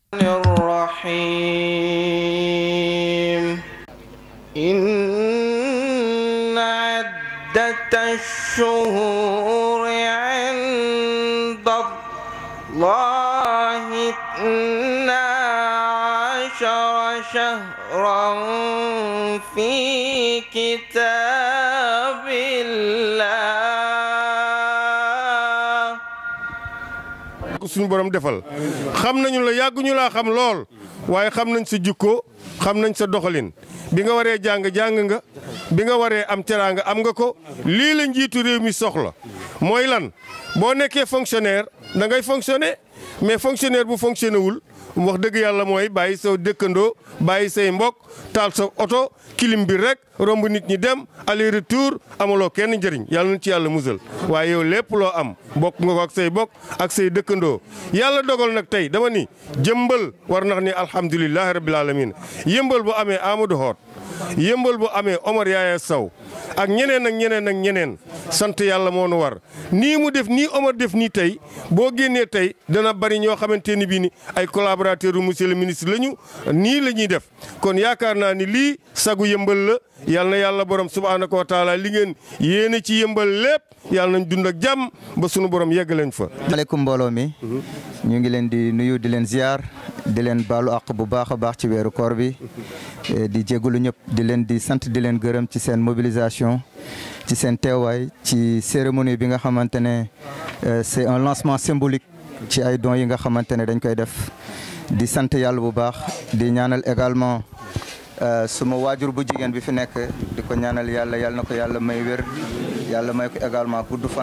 الرحيم إن عدة الشهور عند الله اثنا عشر شهرا في كتاب الله ko suñu borom defal xam nañu la yàgguñu laa xam lool waaye xam nañ sa jikko xam nañ sa doxalin bi nga waree jàng jàng nga bi nga waree am teraanga am nga ko lii la njiitu réew mi soxla mooy lan boo nekkee fonctionnaire da ngay fonctionner mais fonctionnaire bu fonctionné wul wax dëgg yàlla mooy bàyyi sa dëkkandoo bàyyi say mbokk taal sa oto kilim bi rek romb nit ñi dem aller retour amuloo kenn njëriñ yàlla na ci yàlla musal waaye yow lépp loo am bokk nga ko ak say bokk ak say dëkkandoo yàlla dogal nag tey dama ni jëmbal war nax ni alhamdulilahi rabbil alamin yëmbal bu amee Amadou Hott yëmbal bu amee Omar Yaaya Sow ak ñeneen ak ñeneen ak ñeneen sant yàlla moo nu war nii mu def nii Omar def nii tey boo génnee tey dana bari ñoo xamante ni bii ni ay collaborateur u monsieur le ministre lañu nii la ñuy def kon yaakaar naa ni lii sagu yëmbal la yal na yàlla borom subhaanahu wa taala li ngeen yéene ci yëmbal lépp yàlla nañ dund ak jàmm ba sunu borom yegg leen fa. maaleykum mbooloo mi ñu ngi leen di nuyu di leen ziar di leen baalu àq bu baax a baax ci weeru koor bi di jégalu ñëpp di leen di sant di leen gërëm ci seen mobilisation ci seen teewaay ci cérémonie bi nga xamante ne c'est un lancement symbolique ci ay dons yi nga xamante ne dañ koy def di sant yàlla bu baax di ñaanal également suma waajur bu jigéen bi fi nekk di ko ñaanal yàlla yàlla na ko yàlla may wér yàlla may ko également gudd fan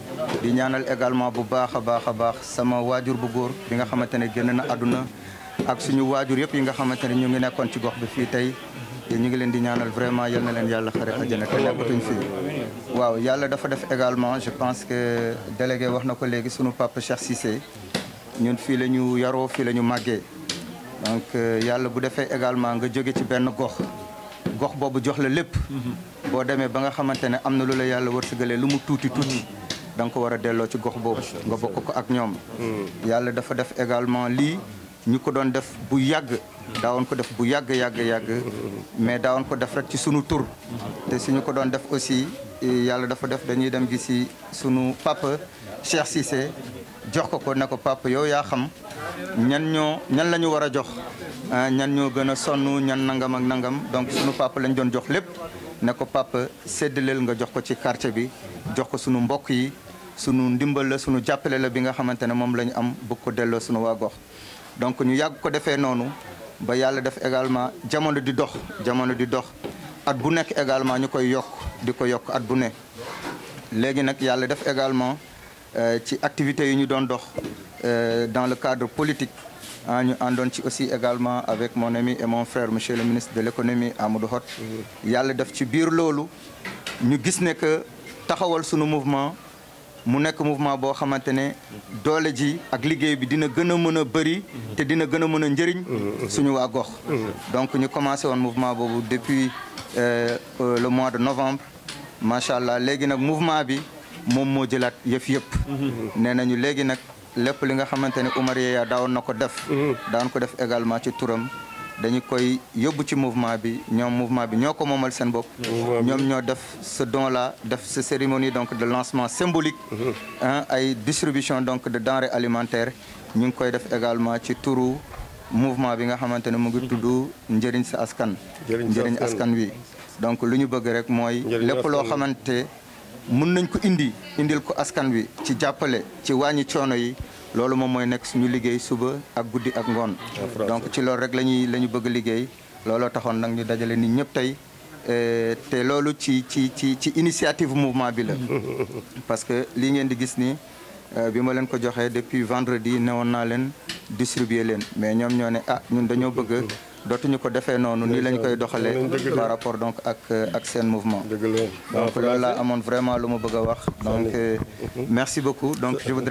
di ñaanal également bu baax a baax a baax sama waajur bu góor bi nga xamante ne génn na àdduna ak suñu waajur yëpp yi nga xamante ne ñu ngi nekkoon ci gox bi fii tey te ñu ngi leen di ñaanal vraiment yal na leen yàlla xare àjjana te nekkatuñ fii waaw yàlla dafa def également je pense que délégué wax na ko léegi suñu papa Cheikh Cissé ñun fii la ñu yaroo fii la ñu màggee donc yàlla bu defee également nga jóge ci benn gox gox boobu jox la lépp boo demee ba nga xamante ne am na lu la yàlla wërsëgalee lu mu tuuti tuuti da nga ko war a delloo ci gox boobu nga bokk ko ak ñoom yàlla dafa def également lii ñu ko doon def bu yàgg daawoon ko def bu yàgg yàgg yàgg mais daawoon ko def rek ci sunu tur te suñu ko doon def aussi yàlla dafa def dañuy dem gisi sunu papa Cheikh Cissé jox ko ko ne ko papa yow yaa xam ñan ñoo ñan la ñu war a jox ñan ñoo gën a sonn ñan nangam ak nangam donc sunu papa lañ doon jox lépp ne ko papa séddaleel nga jox ko ci quartier bi jox ko sunu mbokk yi sunu ndimbal la sunu jàppale la bi nga xamante ne moom la ñu am bëgg ko delloo sunu waa gox donc ñu yàgg ko defee noonu ba yàlla def également jamono di dox jamono di dox at bu nekk également ñu koy yokk di ko yokk at bu ne léegi nag yàlla def également ci activités yi ñu doon dox dans le cadre politique ah ñu àndoon ci aussi également avec mon ami et mon frère monsieur le ministre de l'économie Amadou Hott yàlla def ci biir loolu ñu gis ne que taxawal sunu mouvement mu nekk mouvement boo xamante ne doole ji ak liggéey bi dina gën a mën a bëri te dina gën a mën a njëriñ suñu waa gox donc ñu commencé woon mouvement boobu depuis le mois de novembre macha allah léegi nag mouvement bi moom moo jëlaat yëf yëpp nee nañu léegi nag lépp li nga xamante ne Oumar Yeya daawoon na ko def daan ko def également ci turam dañu koy yóbbu ci mouvement bi ñoom mouvement bi ñoo ko moomal seen bopp ñoom ñoo def ce don là def ce cérémonie donc de lancement symbolique ay distribution donc de denrées alimentaires ñu ngi koy def également ci turu mouvement bi nga xamante ne mu ngi tudd njëriñ sa askan njëriñ askan wi donc lu ñu bëgg rek mooy lépp loo xamante mun nañ ko indi indil ko askan wi ci jàppale ci wàññi coono yi loolu moom mooy nekk suñu liggéey suba ak guddi ak ngoon donc ci loolu rek la ñuy la ñu bëgg liggéey looloo taxoon nag ñu dajale nit ñëpp tey te loolu ci ci ci ci initiative mouvement bi la parce que lii ngeen di gis ni bi ma leen ko joxee depuis vendredi newoon naa leen distribuer leen mais ñoom ñoo ne ah ñun dañoo bëgg dootuñu ko defee noonu nii lañ koy doxalee par rapport donc ak ak seen mouvement donc loolu laa amoon vraiment lu ma bëgg a wax donc merci beaucoup donc je voudrais